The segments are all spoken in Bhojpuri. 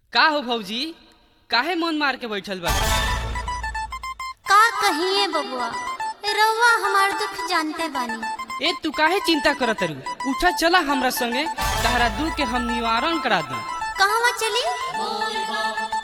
का हो भौजी काहे मन मार के बैठल बा का कहिए बबुआ रउआ हमार दुख जानते बानी ए तू काहे चिंता करत रू उठा चला हमरा संगे तहरा दुख के हम निवारण करा दी कहवा चली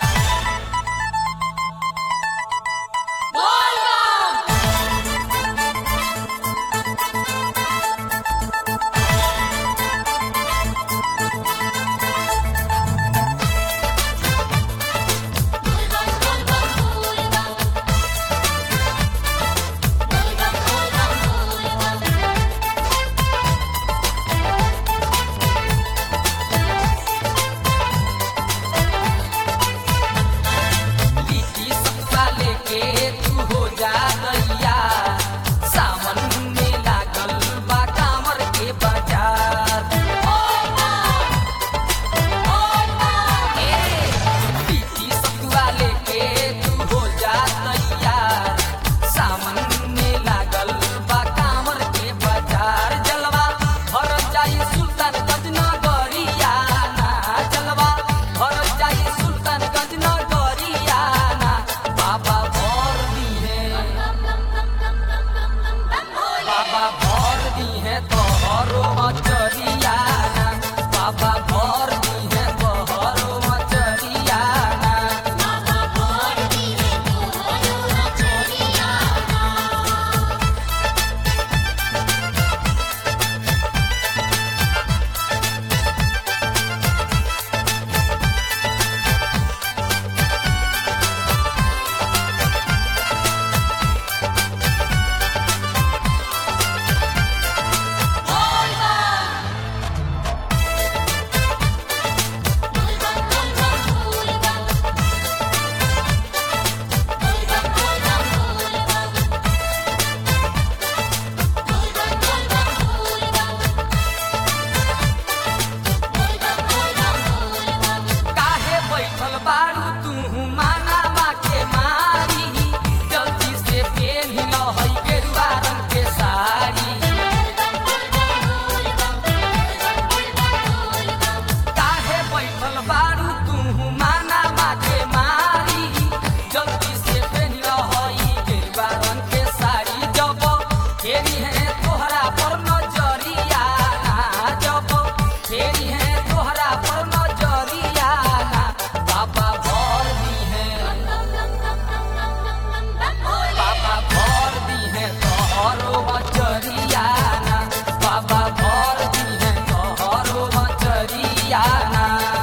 लिट्टी सत्ता लेके तू हो जा गैया सावन में लागल बा कांवर के बाजार ए, लिट्टी सत्ता लेके तू हो जा गैया सावन में लागल बा कांवर के बाजार जलवा भर जाई सुल्तानगंज नगरिया ना जलवा भर जाई सुल्तानगंज नगरिया ना बाबा भर दी है बाबा भर दी है तोहरो मचरिया ना बाबा भर दी है तोहरो मचरिया ना काहे बैठल बारू तू मानावा के मारी जल्दी से पेन हिल है गेरुआ रंग के साड़ी काहे बैठल बारू तू मानावा के मारी जल्दी से पेन हिल है गेरुआ रंग के साड़ी जब फेरी है तोहरा पर नजरिया ना जब फेरी है तोहरा पर नजरिया ना बाबा भर दी है बाबा भर दी है तोहरो मचरिया ना बाबा भर दी है तोहरो मचरिया ना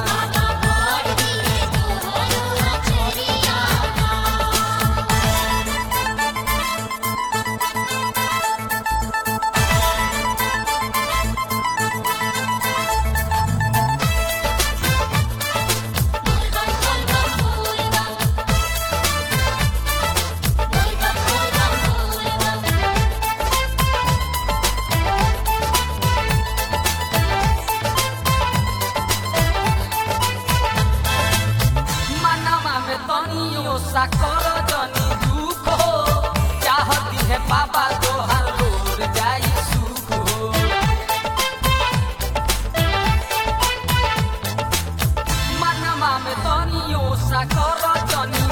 मनवा में तनियो सा कर जनी दुख हो चाहती है बाबा तोहर लोर जाई सुख हो मनवा में तनियो सा कर जनी